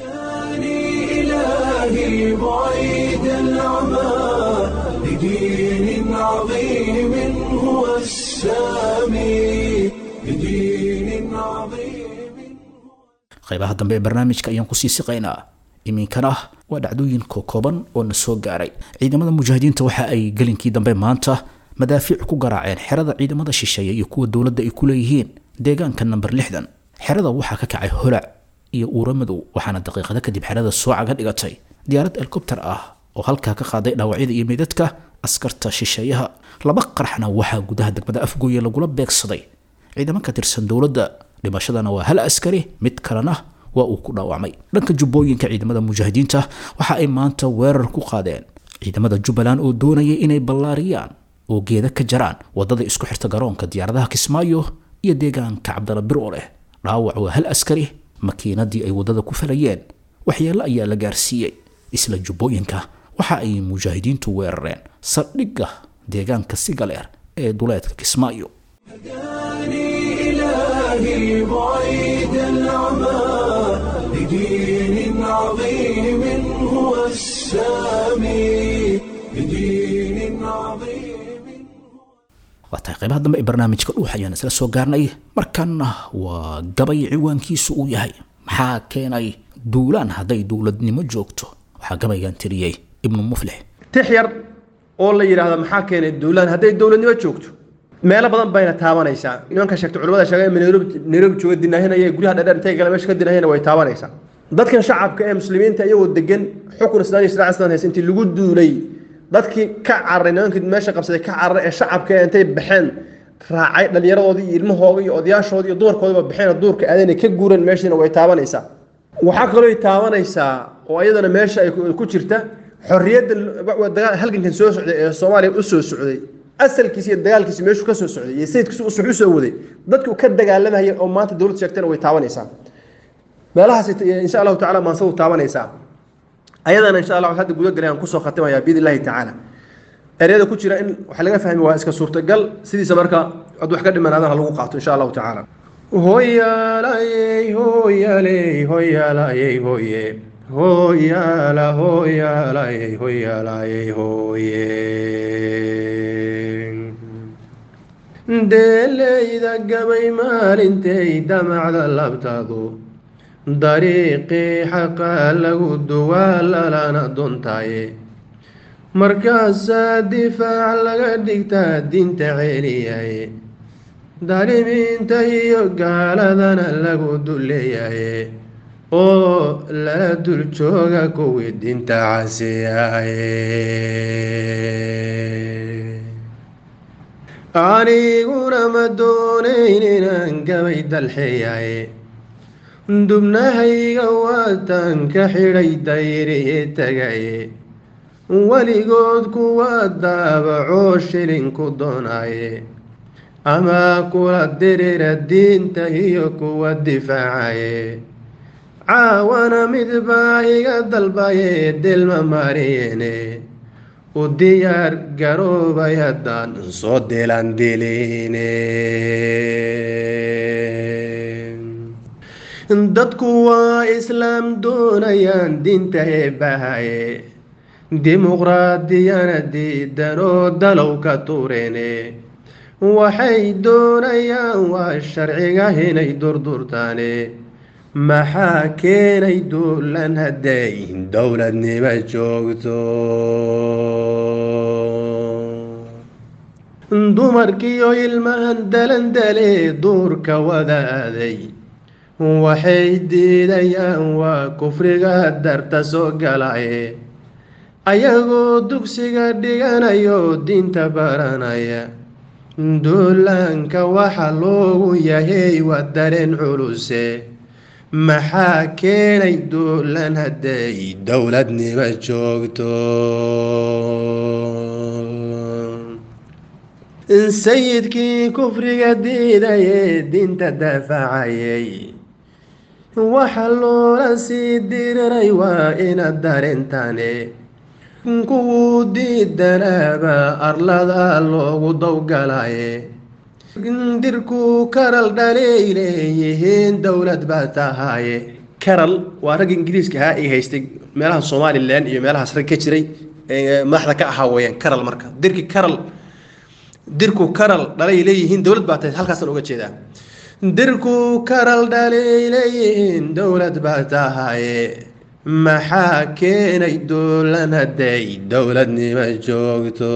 إلهي بعيد العمى لدين عظيم هو السامي لدين عظيم qaybaha dambe ee barnaamijka ayaan kusii siqaynaa iminkana waa dhacdooyin kooban oo na soo gaaray ciidamada mujaahidiinta waxa ay gelinkii dambe maanta madaafiic ku garaaceen xerada ciidamada shisheeye iyo kuwa dowladda ay ku leeyihiin deegaanka namber lixdan xerada waxaa ka kacay holac iyo uura madow waxaana daqiiqada kadib xerada sooca ka dhigatay diyaarad helikobter ah oo halkaa ka qaaday dhaawacyada iyo meydadka askarta shisheeyaha laba qarxna waxaa gudaha degmada afgooye lagula beegsaday ciidamo ka tirsan dowladda dhimashadana waa hal askari mid kalena waa uu ku dhaawacmay dhanka jubbooyinka ciidamada mujaahidiinta waxa ay maanta weerar ku qaadeen ciidamada jubbaland oo doonayay inay ballaariyaan oo geeda ka jaraan wadada isku xirta garoonka diyaaradaha kismaayo iyo deegaanka cabdala bir oo leh dhaawac waa hal askari makiinadii ay wadada ku falayeen waxyeello ayaa la gaarsiiyey isla jubbooyinka waxa ay mujaahidiintu weerareen saldhigga deegaanka sigaleer ee duleedka kismaayo إلهي بعيد العمى لدين عظيم هو السامي لدين عظيم waa tahay qaybaha dambe ee barnaamijka dhuux ayaan isla soo gaarnay markanna waa gabay ciwaankiisu uu yahay maxaa keenay duulaan hadday dowladnimo joogto waxaa gabaygan tiriyey ibnu muflix tix yar oo la yidhaahdo maxaa keenay duulaan hadday dowladnimo joogto meelo badan bayna taabanaysaa nimanka sheegtay culimada sheegay in nairobi nairobi jooga dinahinaya guryaha dheer intay gala meesha ka dinahayana way taabanaysaa dadkan shacabka ee muslimiinta iyagoo degan xukun islaan iyo shariica islaan haysa intii lagu duulay dadkii ka cararay nimankii meesha qabsaday ka cararay ee shacabka ee intay baxeen raacay dhallinyaradoodii iyo ilmahooda iyo odayaashoodii iyo dumarkoodaba baxeen oo duurka aadayna ka guureen meeshiina way taabanaysaa waxaa kaloo taabanaysaa oo iyadana meesha ay ku jirta xorriyadda dagaal halgankan soo socday ee soomaaliya u soo socday asalkiisa iyo dagaalkiisa meeshuu ka soo socday iyo sayidkiisu u socdu soo waday dadku ka dagaalamaya oo maanta dowlad sheegtana way taabanaysaa meelahaas insha allahu tacala maansadu taabanaysaa ayadana insha allah hadda guda galay aan kusoo khatimayaa biidn illahi tacaala ereyada ku jira in waxa laga fahmi waa iska suurtagal sidiisa marka ad wax ka dhimanaadana lagu qaato insha allahu tacaala hoyaalayey hoyaaley hoyaalayey hoye hoyaala hoyaalayey hoyaalayey hoye deeleyda gabay maalintay damacda labtadu dariiqii xaqaa lagu duwaa lalana dontaaye markaasaa difaac laga dhigtaa diinta celiyaye daalimiinta iyo gaaladana lagu duleeyaye oo lala dul jooga kuwii diinta casiyaye aniguna ma doonayn inaan gabay dalxeeyaye dubnahayga waatan ka xidhay dayriye tagaye weligood kuwa daabacoo shilinku doonaye ama kula dirira diinta iyo kuwa difaacaye caawana midbaa iga dalbaye dilma mariyene u diyaar garoobay haddaan soo dilan diline dadku waa islaam doonayaan diinta eebbahaye dimuqraadiyana diidanoo dalow ka tureene waxay doonayaan waa sharciga inay durdurtaane maxaa keenay duulan hadday dowladnimo joogto dumarkiyo ilmahan dalandale duurka wadaaday waxay diidayaan waa kufriga darta soo galaye ayagoo dugsiga dhiganayo diinta baranaya duulaanka waxa loogu yahay waa dareen culuse maxaa keenay duulan hadday dowladnimo joogto sayidkii kufriga diidayee diinta daafacayay waxa loola sii diriray waa ina darintane kuwuu diidanaaba arlada loogu dowgalaye dirku karal dhalay leeyihiin dowlad baa tahaye karal waa ragga ingiriiska ahaa ay haystay meelaha somalilan iyo meelahaas rag ka jiray madaxda ka ahaa weyaan karal marka dirki karal dirku karal dhalay leeyihiin dowlad baa tahay halkaasaan uga jeedaa dirku karal dhalay leeyihiin dowlad baa tahaye maxaa keenay duulan hadday dowladnimo joogto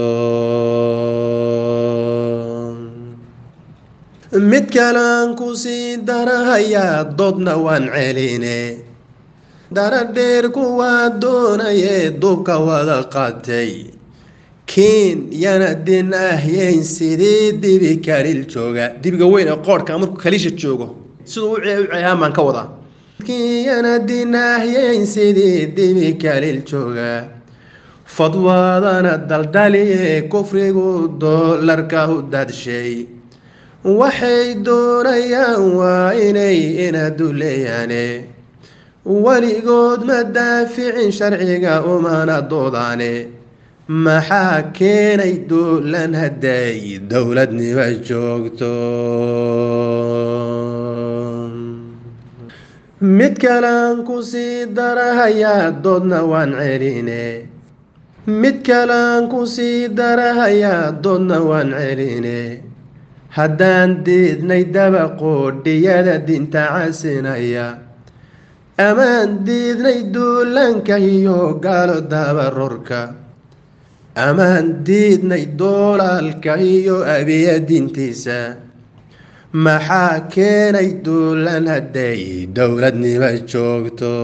mid kalaan kusii darahayaa doodna waan celine daradheer kuwaa doonaye duubka wada qaatay kiin yana din ahyeyn sidii dibi kalil jooga dibiga weyn ee qoorhka markuu kaliisha joogo siduu u ceehaan baan ka wadaa yana din ahyeyn sidii dibi kalil jooga fadwaadana daldaliye kufrigu doolarka u dadshay waxay doonayaan waa inay ina duleeyaane weligood ma daaficin sharciga umana doodaane maxaa keenay duulan hadday dowladnimo joogto mid kalaan kusii darahayaa doodna waan celine mid kalaan kusii darahayaa doodna waan celine haddaan diidnay dabaqoodhiyada dinta casinaya amaan diidnay duulanka iyo gaalo dabarorka amaan diidnay doolaalka iyo abiya dintiisa maxaa keenay duulan hadday dowladnimo joogto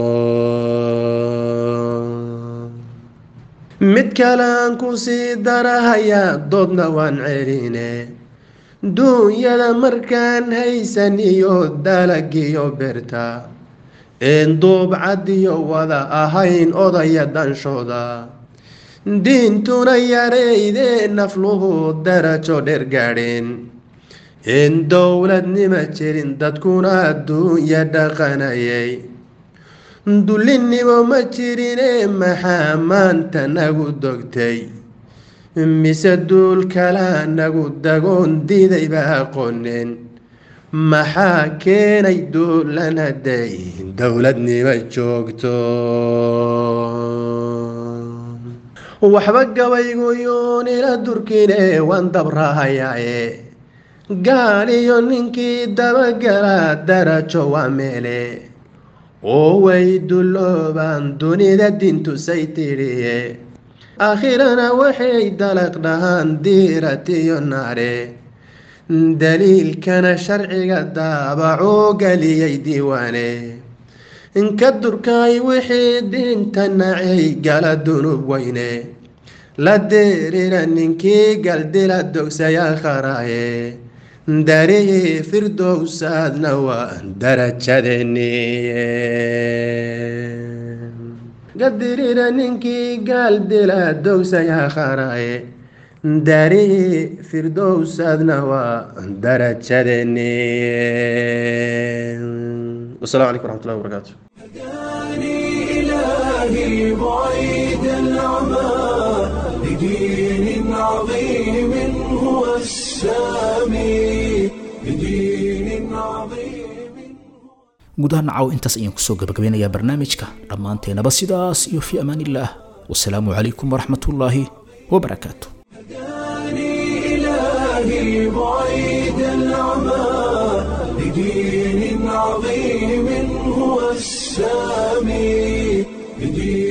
mid kalaan kusii darahayaa doodna waan celine duunyada markaan haysan iyo dalagiyo berta een duubcadiyo wada ahayn odaya danshooda diintuna yareydee nafluhu darajo dheer gaadheen een dowladnimo jirin dadkuna adduunya dhaqanayay dullinimo ma jirine maxaa maanta nagu dogtay mise duul kalaa nagu dagoon diidayba aqooneen maxaa keenay duulan hadday dowladnimo joogto waxba gabayguyoon ila durkine waan dabrahayaaye gaal iyo ninkii dabagalaa darajo waa meele oo way dulloobaan dunida dintusay tidhiye aakhirana waxay dalaq dhahaan diiratiyo naare daliilkana sharciga daabacuu geliyay diiwaane inka durkaay wixii diinta nacay gala dunub weyne la deerira ninkii galdila dogsaya kharaaye darihii firdowsaadna waa darajadeeniye gadirira ninkii gaaldila dogsaya kharaaye darihii firdowsaadna waa darajadeeniye wasalaamu calaykum waraxmatullahi wabarakaatu إلهي بعيد العمى لدين عظيم هو السامي لدين عظيم guud ahaan nacaw intaas ayaan kusoo gabagabeynayaa barnaamijka dhammaanteenaba sidaas iyo fi amaanillaah wasalaamu calaykum waraxmatullaahi wabarakaatu إلهي بعيد العمى لدين عظيم هو السامي لدين